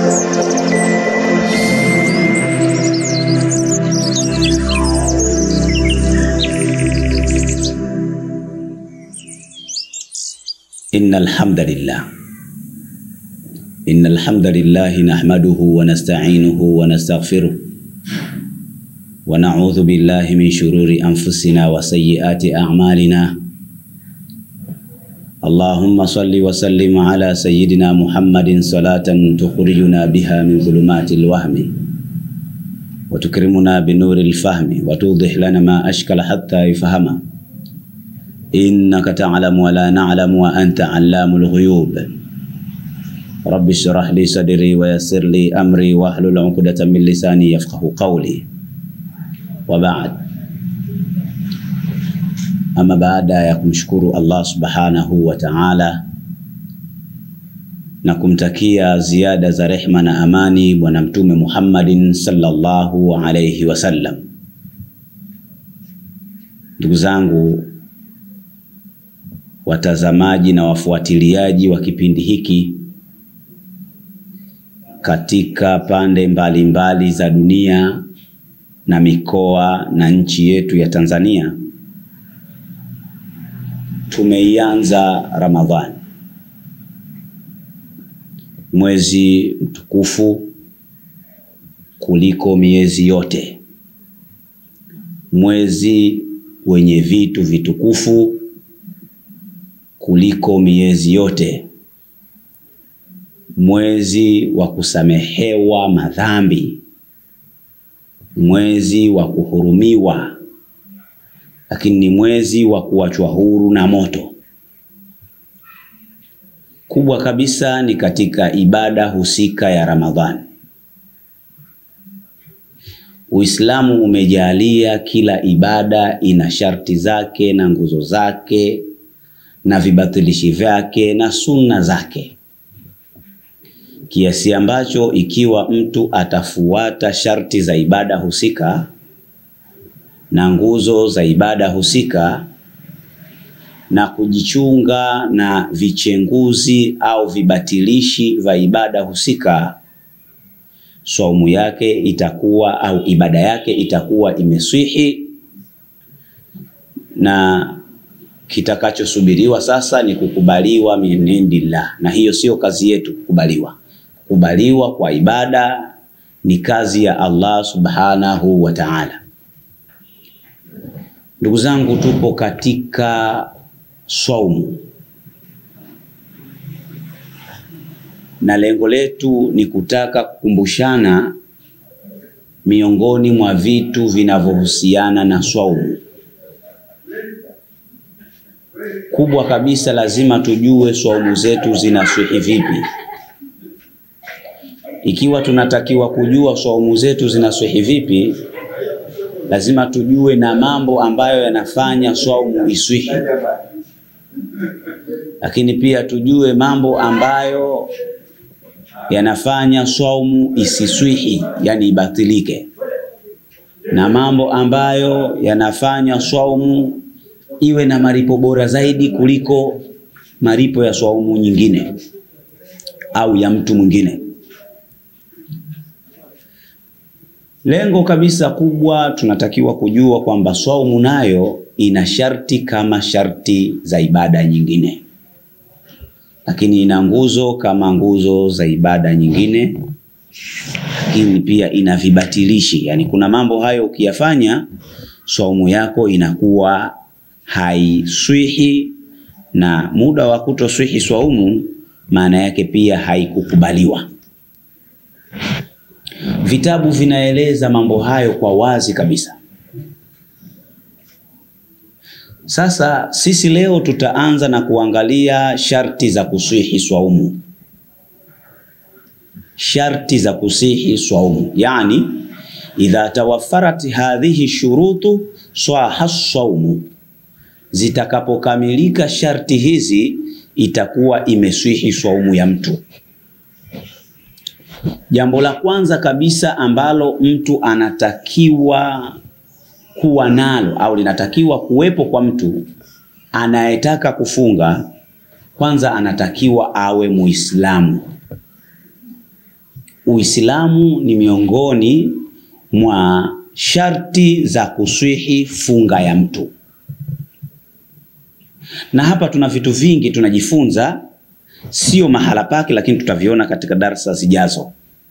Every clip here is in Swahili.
إن الحمد لله إن الحمد لله نحمده ونستعينه ونستغفره ونعوذ بالله من شرور أنفسنا وسيئات أعمالنا اللهم صل وسلم على سيدنا محمد صلاة تخرجنا بها من ظلمات الوهم وتكرمنا بنور الفهم وتوضح لنا ما أشكل حتى يفهم إنك تعلم ولا نعلم وأنت علام الغيوب رب اشرح لي صدري ويسر لي أمري واحلل عقدة من لساني يفقه قولي وبعد Ama baada ya kumshukuru Allah subhanahu wa ta'ala na kumtakia ziada za rehma na amani Bwana Mtume Muhammadin sallallahu alayhi wasallam, ndugu zangu watazamaji na wafuatiliaji wa kipindi hiki katika pande mbalimbali mbali za dunia na mikoa na nchi yetu ya Tanzania. Tumeianza Ramadhani, mwezi mtukufu kuliko miezi yote, mwezi wenye vitu vitukufu kuliko miezi yote, mwezi wa kusamehewa madhambi, mwezi wa kuhurumiwa lakini ni mwezi wa kuachwa huru na moto. Kubwa kabisa ni katika ibada husika ya Ramadhani. Uislamu umejalia kila ibada ina sharti zake na nguzo zake na vibatilishi vyake na sunna zake, kiasi ambacho ikiwa mtu atafuata sharti za ibada husika na nguzo za ibada husika na kujichunga na vichenguzi au vibatilishi vya ibada husika, saumu yake itakuwa au ibada yake itakuwa imeswihi, na kitakachosubiriwa sasa ni kukubaliwa min indillah, na hiyo sio kazi yetu kukubaliwa. Kukubaliwa kwa ibada ni kazi ya Allah subhanahu wa ta'ala. Ndugu zangu, tupo katika swaumu na lengo letu ni kutaka kukumbushana miongoni mwa vitu vinavyohusiana na swaumu. Kubwa kabisa, lazima tujue swaumu zetu zinaswihi vipi. Ikiwa tunatakiwa kujua swaumu zetu zinaswihi vipi, lazima tujue na mambo ambayo yanafanya swaumu iswihi, lakini pia tujue mambo ambayo yanafanya swaumu isiswihi, yani ibatilike, na mambo ambayo yanafanya swaumu iwe na malipo bora zaidi kuliko malipo ya swaumu nyingine au ya mtu mwingine. Lengo kabisa kubwa tunatakiwa kujua kwamba swaumu nayo ina sharti kama sharti za ibada nyingine, lakini ina nguzo kama nguzo za ibada nyingine, lakini pia ina vibatilishi. Yani kuna mambo hayo ukiyafanya, swaumu yako inakuwa haiswihi, na muda wa kutoswihi swaumu maana yake pia haikukubaliwa. Vitabu vinaeleza mambo hayo kwa wazi kabisa. Sasa sisi leo tutaanza na kuangalia sharti za kusihi swaumu, sharti za kusihi swaumu, yani idha tawaffarat hadhihi shurutu swaha swaumu, zitakapokamilika sharti hizi itakuwa imeswihi swaumu ya mtu. Jambo la kwanza kabisa ambalo mtu anatakiwa kuwa nalo au linatakiwa kuwepo kwa mtu anayetaka kufunga, kwanza anatakiwa awe Muislamu. Uislamu ni miongoni mwa sharti za kuswihi funga ya mtu, na hapa tuna vitu vingi tunajifunza, sio mahala pake, lakini tutaviona katika darsa zijazo.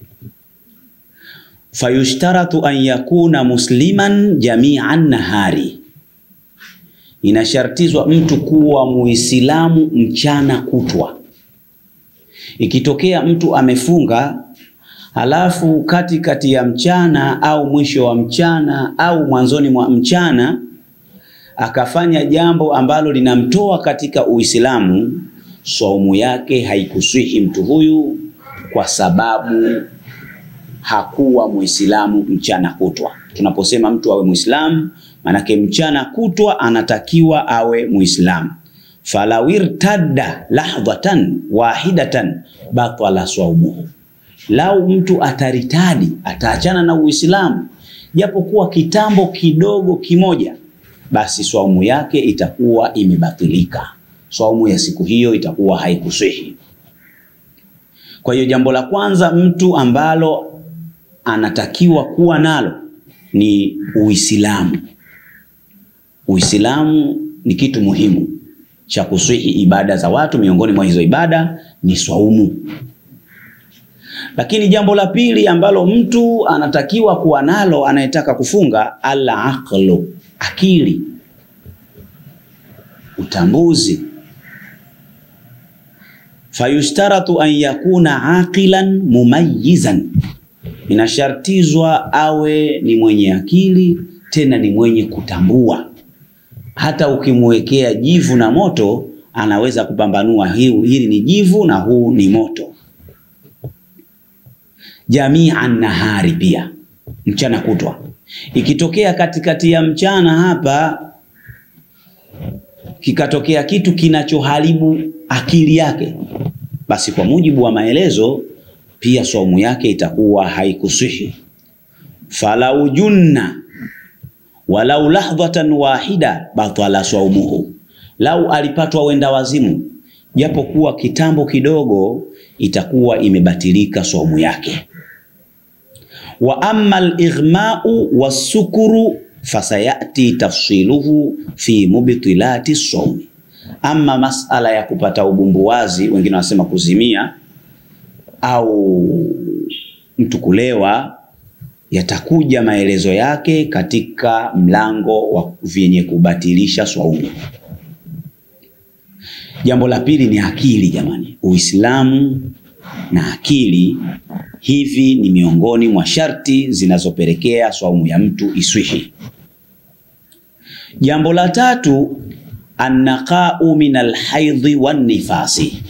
Fayushtaratu an yakuna musliman jamian nahari, inashartizwa mtu kuwa muislamu mchana kutwa. Ikitokea mtu amefunga halafu kati kati ya mchana au mwisho wa mchana au mwanzoni mwa mchana akafanya jambo ambalo linamtoa katika Uislamu, saumu yake haikuswihi mtu huyu, kwa sababu hakuwa Muislamu mchana kutwa. Tunaposema mtu awe Muislamu, manake mchana kutwa anatakiwa awe Muislamu. falawirtadda lahdhatan wahidatan batala saumuhu Lau mtu ataritadi ataachana na Uislamu japokuwa kitambo kidogo kimoja, basi swaumu yake itakuwa imebatilika. Swaumu ya siku hiyo itakuwa haikuswihi. Kwa hiyo jambo la kwanza mtu ambalo anatakiwa kuwa nalo ni Uislamu. Uislamu ni kitu muhimu cha kuswihi ibada za watu. Miongoni mwa hizo ibada ni swaumu. Lakini jambo la pili ambalo mtu anatakiwa kuwa nalo anayetaka kufunga, ala aqlu, akili, utambuzi. Fayushtaratu an yakuna aqilan mumayyizan, inashartizwa awe ni mwenye akili, tena ni mwenye kutambua. Hata ukimwekea jivu na moto, anaweza kupambanua hili ni jivu na huu ni moto jamian nahari, pia mchana kutwa. Ikitokea katikati ya mchana hapa kikatokea kitu kinachoharibu akili yake, basi kwa mujibu wa maelezo pia saumu yake itakuwa haikuswihi. falau junna walau lahdhatan wahida batala saumuhu, lau alipatwa wenda wazimu japo kuwa kitambo kidogo, itakuwa imebatilika saumu yake wa amma al-ighma'u was-sukuru fasayati tafsiluhu fi mubtilati sawmi. Ama masala ya kupata ubumbuwazi, wengine wanasema kuzimia au mtu kulewa, yatakuja maelezo yake katika mlango wa vyenye kubatilisha swaumu. Jambo la pili ni akili, jamani. Uislamu na akili hivi ni miongoni mwa sharti zinazopelekea swaumu ya mtu iswihi. Jambo la tatu, annaqau min alhaidhi wan nifasi,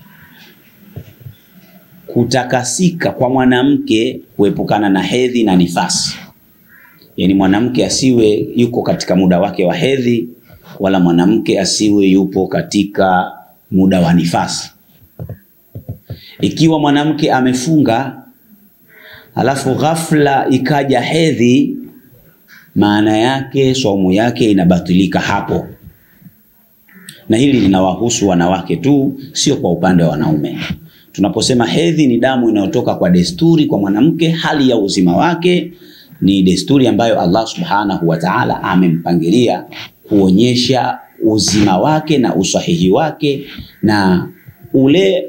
kutakasika kwa mwanamke kuepukana na hedhi na nifasi. Yaani mwanamke asiwe yuko katika muda wake wa hedhi, wala mwanamke asiwe yupo katika muda wa nifasi. Ikiwa mwanamke amefunga halafu ghafla ikaja hedhi, maana yake saumu yake inabatilika hapo, na hili linawahusu wanawake tu, sio kwa upande wa wanaume. Tunaposema hedhi ni damu inayotoka kwa desturi kwa mwanamke, hali ya uzima wake ni desturi ambayo Allah subhanahu wa ta'ala amempangilia kuonyesha uzima wake na usahihi wake na ule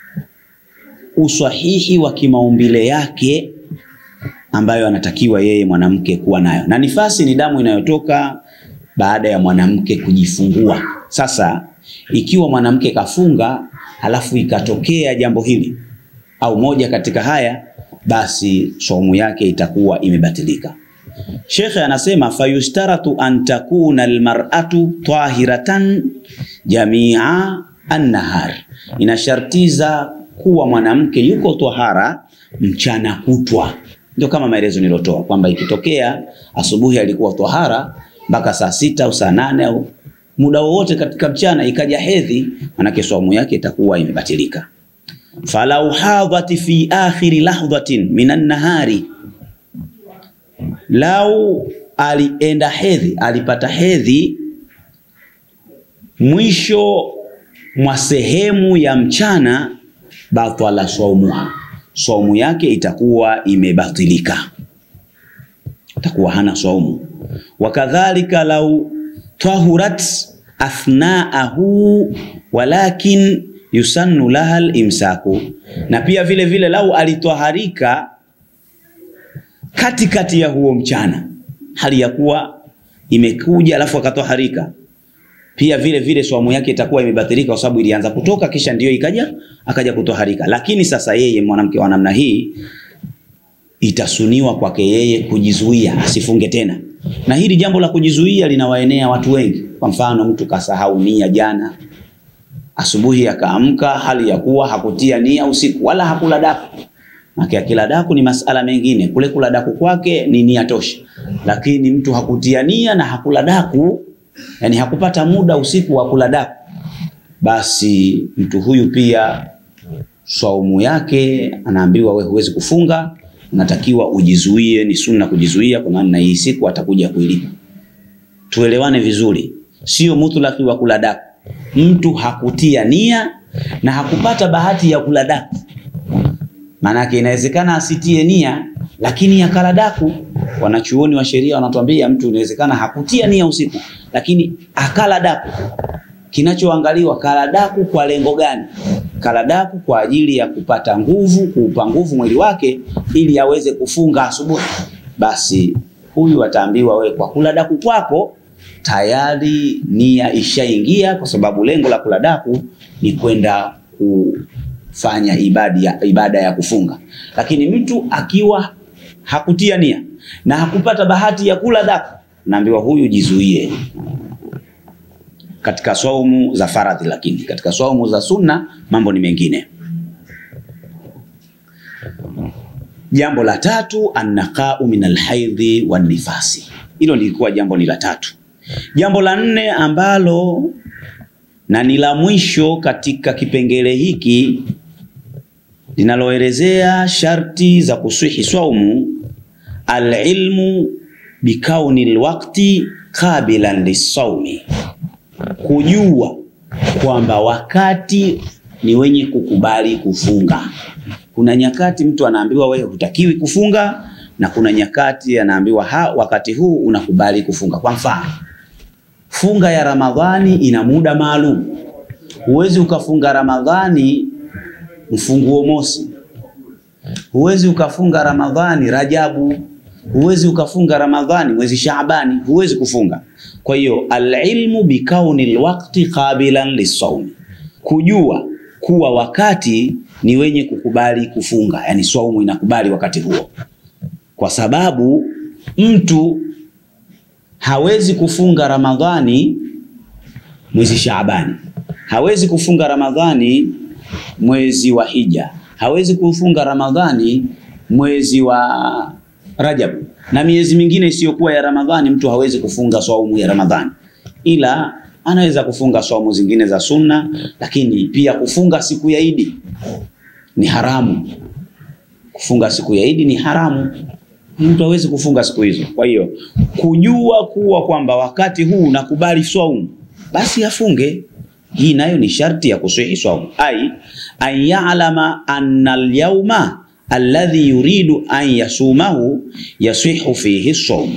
usahihi wa kimaumbile yake ambayo anatakiwa yeye mwanamke kuwa nayo. Na nifasi ni damu inayotoka baada ya mwanamke kujifungua. Sasa ikiwa mwanamke kafunga halafu ikatokea jambo hili au moja katika haya, basi saumu yake itakuwa imebatilika. Shekhe anasema fayustaratu an takuna almar'atu tahiratan jamia annahar, inashartiza kuwa mwanamke yuko tahara mchana kutwa. Ndio kama maelezo nilotoa kwamba ikitokea asubuhi alikuwa tahara mpaka saa sita au saa nane au muda wowote katika mchana ikaja hedhi, manake saumu yake itakuwa imebatilika. falau hadhati fi akhiri lahdhatin minan nahari, lau alienda hedhi, alipata hedhi mwisho mwa sehemu ya mchana, batala saumuha, saumu yake itakuwa imebatilika, itakuwa hana saumu. Wakadhalika lau tahurat athnaahu walakin yusannu laha limsaku, na pia vile vile lau alitwaharika katikati ya huo mchana, hali ya kuwa imekuja alafu akatwaharika, pia vile vile saumu yake itakuwa imebatilika, kwa sababu ilianza kutoka kisha ndiyo ikaja akaja kutwaharika. Lakini sasa yeye mwanamke wa namna hii itasuniwa kwake yeye kujizuia asifunge tena, na hili jambo la kujizuia linawaenea watu wengi. Kwa mfano, mtu kasahau nia jana asubuhi, akaamka hali ya kuwa hakutia nia usiku wala hakula daku. Maki akila daku ni masala mengine, kule kula daku kwake ni nia tosha, lakini mtu hakutia nia na hakula daku, yani hakupata muda usiku wa kula daku, basi mtu huyu pia saumu yake anaambiwa, we huwezi kufunga natakiwa ujizuie, ni sunna kujizuia, kwa maana hii siku atakuja kuilipa. Tuelewane vizuri, sio mutlaki wa kula daku. Mtu hakutia nia na hakupata bahati ya kula daku, maanake inawezekana asitie nia lakini akala daku. Wanachuoni wa sheria wanatuambia mtu inawezekana hakutia nia usiku, lakini akala daku. Kinachoangaliwa kala daku kwa lengo gani? Kala daku kwa ajili ya kupata nguvu, kuupa nguvu mwili wake ili aweze kufunga asubuhi. Basi huyu ataambiwa, we kwa kula daku kwako tayari nia ishaingia, kwa sababu lengo la kula daku ni kwenda kufanya ibada ya, ibada ya kufunga. Lakini mtu akiwa hakutia nia na hakupata bahati ya kula daku, naambiwa huyu jizuie katika saumu za faradhi, lakini katika saumu za sunna mambo ni mengine. Jambo la tatu, annaqau min alhaidhi wan nifasi. Hilo lilikuwa jambo ni la tatu. Jambo la nne ambalo na ni la mwisho katika kipengele hiki linaloelezea sharti za kuswihi saumu, alilmu bikauni lwakti qabilan lisaumi kujua kwamba wakati ni wenye kukubali kufunga. Kuna nyakati mtu anaambiwa wewe hutakiwi kufunga, na kuna nyakati anaambiwa ha, wakati huu unakubali kufunga. Kwa mfano, funga ya Ramadhani ina muda maalum. Huwezi ukafunga Ramadhani mfunguo mosi, huwezi ukafunga Ramadhani Rajabu, huwezi ukafunga Ramadhani mwezi Shaabani, huwezi kufunga. Kwa hiyo alilmu bikauni lwakti qabilan lisaumi, kujua kuwa wakati ni wenye kukubali kufunga, yani saumu inakubali wakati huo, kwa sababu mtu hawezi kufunga Ramadhani mwezi Shaabani, hawezi kufunga Ramadhani mwezi wa Hija, hawezi kufunga Ramadhani mwezi wa Rajab na miezi mingine isiyokuwa ya Ramadhani. Mtu hawezi kufunga saumu ya Ramadhani, ila anaweza kufunga saumu zingine za sunna, lakini pia kufunga siku ya Idi ni haramu. Kufunga siku ya Idi ni haramu, mtu hawezi kufunga siku hizo. Kwa hiyo kujua kuwa kwamba wakati huu nakubali saumu, basi afunge. Hii nayo ni sharti ya kuswihi saumu, ai an ya'lama anna al-yawma alladhi yuridu an yasumahu yasihu fihi saum,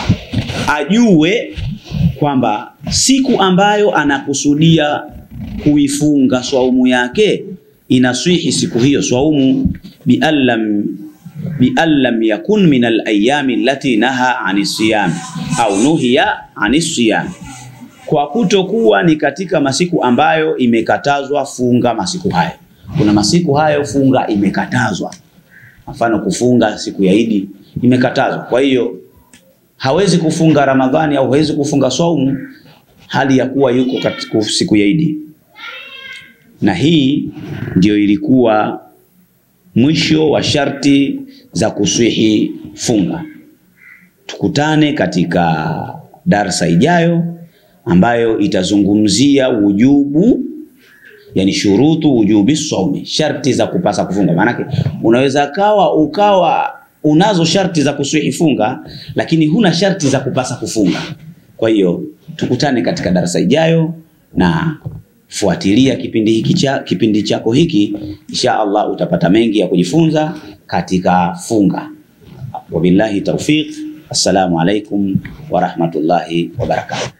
ajue kwamba siku ambayo anakusudia kuifunga swaumu yake inaswihi siku hiyo swaumu biallam biallam yakun min alayami allati naha ani siyam au nuhiya ani siyam, kwa kutokuwa ni katika masiku ambayo imekatazwa funga masiku hayo. Kuna masiku hayo funga imekatazwa mfano kufunga siku ya Idi imekatazwa. Kwa hiyo hawezi kufunga Ramadhani au hawezi kufunga saumu hali ya kuwa yuko katika siku ya Idi, na hii ndio ilikuwa mwisho wa sharti za kuswihi funga. Tukutane katika darsa ijayo ambayo itazungumzia wujubu yani shurutu wujubi saumi, sharti za kupasa kufunga. Maanake unaweza kawa ukawa unazo sharti za kuswihi funga, lakini huna sharti za kupasa kufunga. Kwa hiyo tukutane katika darasa ijayo, na fuatilia kipindi hiki cha kipindi chako hiki, insha Allah utapata mengi ya kujifunza katika funga. Wabillahi taufiq. Assalamu alaikum wa rahmatullahi wa barakatuh.